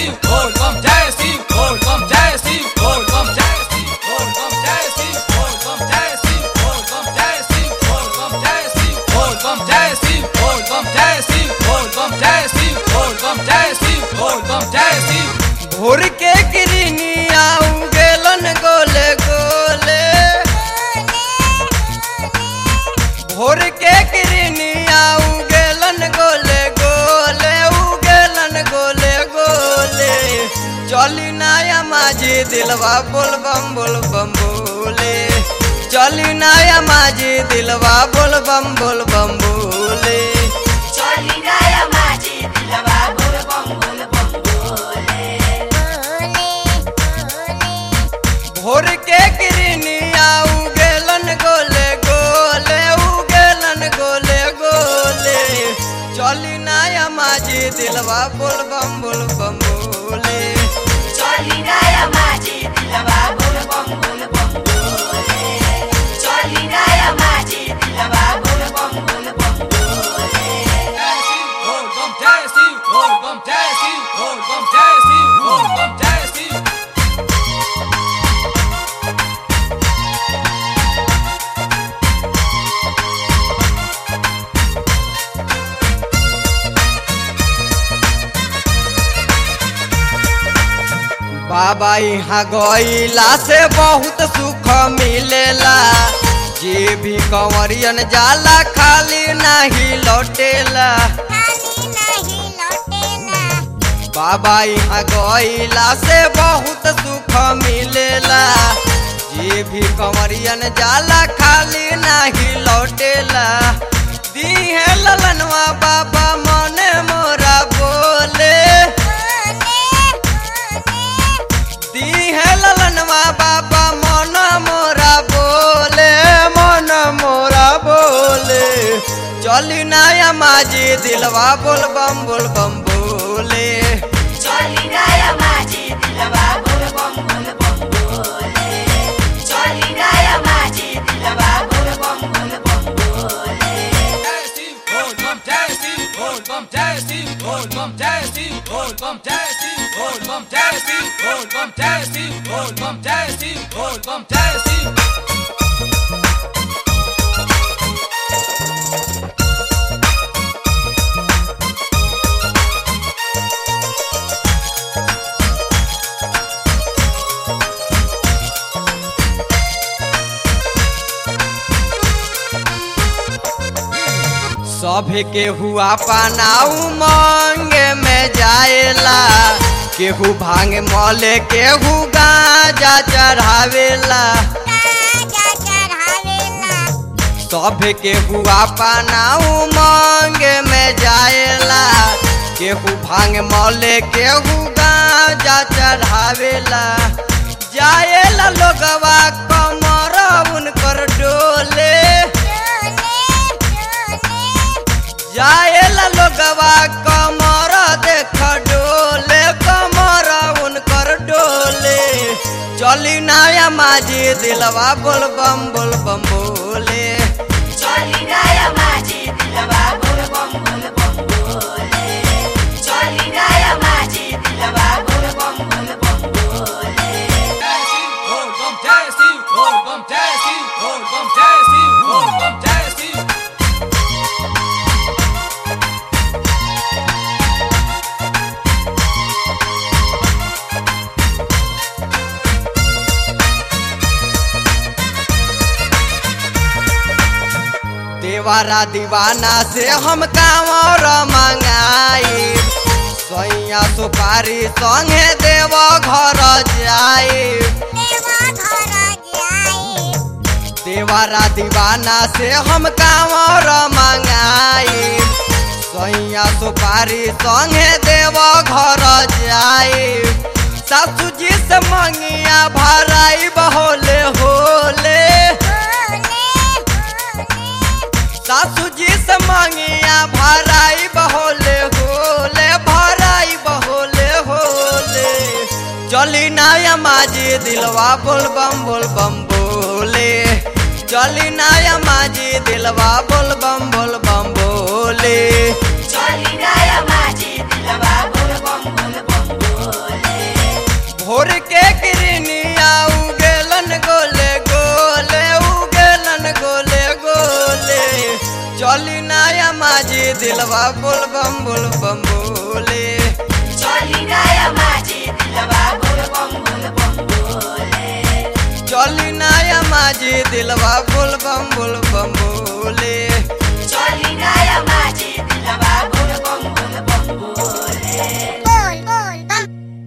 शिव बोल बम जय शिव बोल बम जय शिव बोल बम जय शिव बोल बम जय शिव बोल बम जय शिव बोल बम जय शिव बोल बम जय शिव बोल बम जय शिव बोल बम जय शिव बोल बम जय शिव बोल बम जय शिव बोल बम जय शिव भोर के गिरनिया गेलन गोले गोले भोर के गिरनिया गेलन गोले गोले उगेलन गोले गोले चली नाया माझी दिलवा बोल बम बोल बम बोले चली नाया माझी दिलवा बोल बम बोल बम बोले चली गया माझी दिलवा बोल बम बोल बम बोले भोर के गिरनिया उगेलन गोले गोले उगेलन गोले गोले चली नाया माझी दिलवा बोल बम बोल बम बोले चली गया माझी दिलवा बोल बम बोल बम बोले चली गया माझी दिलवा बोल बम बोल बम बोले बोल बम जय शिव बोल बम जय शिव बोल बम जय शिव बोल बम जय शिव बाबा यहाँ गईला से बहुत सुख मिलेला जे भी कंवरियन जाला खाली नहीं लौटेला बाबा यहाँ गईला से बहुत सुख मिलेला जे भी कंवरियन जाला खाली नहीं लौटेला दीहे ललनवा बाबा मने मोरा बोले दीहे ललनवा बाबा मन मोरा बोले मन मोरा बोले चली नाया माझी दिलवा बोल बम बोल बम बोले चली गया माझी दिलवा बोल बम बोल बम बोले चली गया माझी दिलवा बोल बम बोल बम बोले जय शिव बोल बम जय शिव बोल बम जय शिव बोल बम जय शिव बोल बम जय शिव बोल बम जय शिव बोल बम जय शिव बोल बम जय शिव बोल बम जय शिव सभे के हुआ पनाऊ मांगे में जाएला केहू भांग मले केहू गाजा चढ़ावेला सभे के हुआ पनाऊ मांगे में जाएला केहू भांग मले केहू गाजा चढ़ावेला जाएला लोगवा कमर उनकर डोले जाएला लोगवा कमर देख डोले कमर उनकर डोले चली नाया माझी दिलवा बोल बम बोल बम बोले चली गया माझी दिलवा बोल बम बोल बम बोले चली गया माझी दिलवा बोल बम बोल बम बोले जय शिव बोल बम जय शिव बोल बम जय शिव बोल बम जय शिव बोल बम जय शिव देवारा दीवाना से हम कांवर मंगाई सैया सुपारी संगे देव घर जाई देवारा दीवाना से हम कांवर मंगाई सैया सुपारी संगे देव घर जाई सासू जी से मंगिया भराई बहोले होले सासू जी से मंगिया भराई बहोले होले भराई बहोले होले चली नाया माझी दिलवा बोल बम बोल बम बोले चली नाया माझी दिलवा बोल बम बोल बम बोले चली गया माझी दिलवा बोल बम बोल बम बोले चली नया माझी दिलवा बोल बम बोल बम बोले चली नया माझी दिलवा बोल बम बोल बम बोले चली नया माझी दिलवा बोल बम बोल बम बोले चली नया माझी दिलवा बोल बम बोल बम बोले